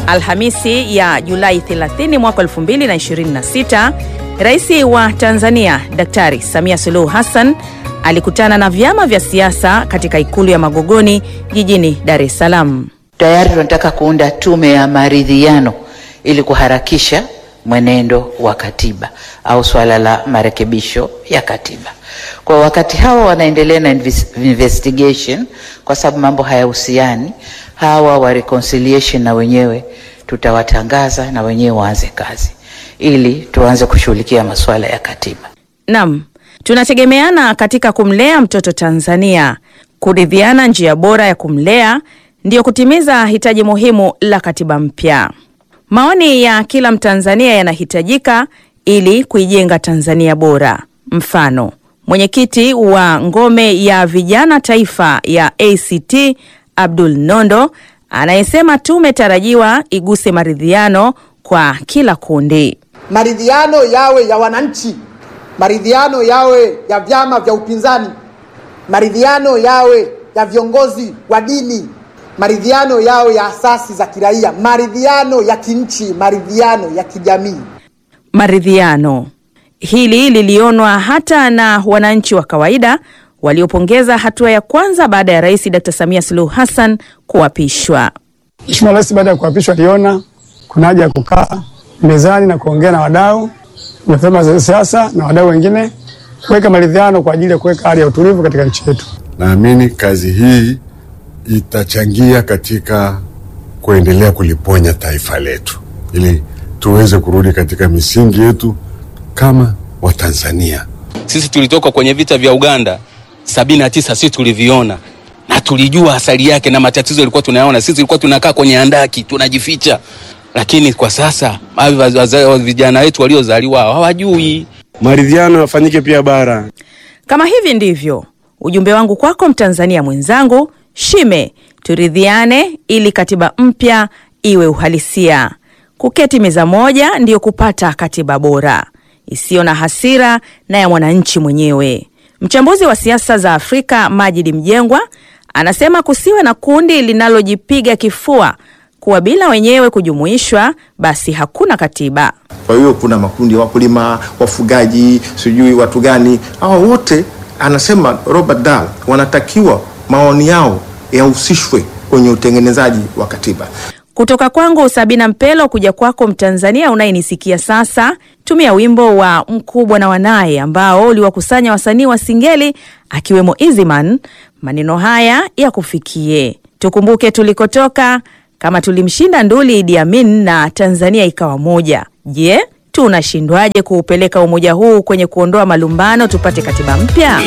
Alhamisi ya Julai 30 mwaka 2026, Rais wa Tanzania Daktari Samia Suluhu Hassan alikutana na vyama vya siasa katika ikulu ya Magogoni jijini Dar es Salaam. Tayari tunataka kuunda tume ya maridhiano ili kuharakisha mwenendo wa katiba au swala la marekebisho ya katiba. Kwa wakati hawa wanaendelea na investigation, kwa sababu mambo hayahusiani, hawa wa reconciliation na wenyewe tutawatangaza na wenyewe waanze kazi ili tuanze kushughulikia masuala ya katiba. Naam, tunategemeana katika kumlea mtoto Tanzania. Kuridhiana njia bora ya kumlea ndiyo kutimiza hitaji muhimu la katiba mpya. Maoni ya kila Mtanzania yanahitajika ili kuijenga Tanzania bora. Mfano, mwenyekiti wa ngome ya vijana taifa ya ACT Abdul Nondo anayesema tume tarajiwa iguse maridhiano kwa kila kundi. Maridhiano yawe ya wananchi, maridhiano yawe ya vyama vya upinzani, maridhiano yawe ya viongozi wa dini, maridhiano yawe ya asasi za kiraia, maridhiano ya kinchi, maridhiano ya kijamii. Maridhiano hili lilionwa hata na wananchi wa kawaida waliopongeza hatua ya kwanza baada ya Rais Dr. Samia Suluhu Hassan kuapishwa. Mheshimiwa Rais baada ya kuapishwa aliona kuna haja ya kukaa mezani na kuongea na wadau na vyama vya siasa na wadau wengine kuweka maridhiano kwa ajili ya kuweka hali ya utulivu katika nchi yetu. Naamini kazi hii itachangia katika kuendelea kuliponya taifa letu ili tuweze kurudi katika misingi yetu kama Watanzania. Sisi tulitoka kwenye vita vya Uganda sabini na tisa, sisi tuliviona na tulijua asali yake na matatizo yalikuwa tunayaona. Sisi tulikuwa tunakaa kwenye handaki tunajificha, lakini kwa sasa vijana wetu waliozaliwa hawajui. Maridhiano yafanyike pia bara. Kama hivi ndivyo ujumbe wangu kwako Mtanzania mwenzangu, shime turidhiane ili katiba mpya iwe uhalisia. Kuketi meza moja ndiyo kupata katiba bora isiyo na hasira na ya mwananchi mwenyewe. Mchambuzi wa siasa za Afrika Majid Mjengwa anasema kusiwe na kundi linalojipiga kifua kuwa bila wenyewe kujumuishwa basi hakuna katiba. Kwa hiyo kuna makundi ya wakulima, wafugaji, sijui watu gani, hawa wote anasema Robert Dahl wanatakiwa maoni yao yahusishwe kwenye utengenezaji wa katiba. Kutoka kwangu Sabina Mpelo kuja kwako Mtanzania unayenisikia sasa, tumia wimbo wa Mkubwa na Wanaye ambao uliwakusanya wasanii wa Singeli akiwemo Easyman. Maneno haya ya kufikie, tukumbuke tulikotoka, kama tulimshinda nduli Idi Amin na Tanzania ikawa moja. Je, tunashindwaje kuupeleka umoja huu kwenye kuondoa malumbano tupate katiba mpya?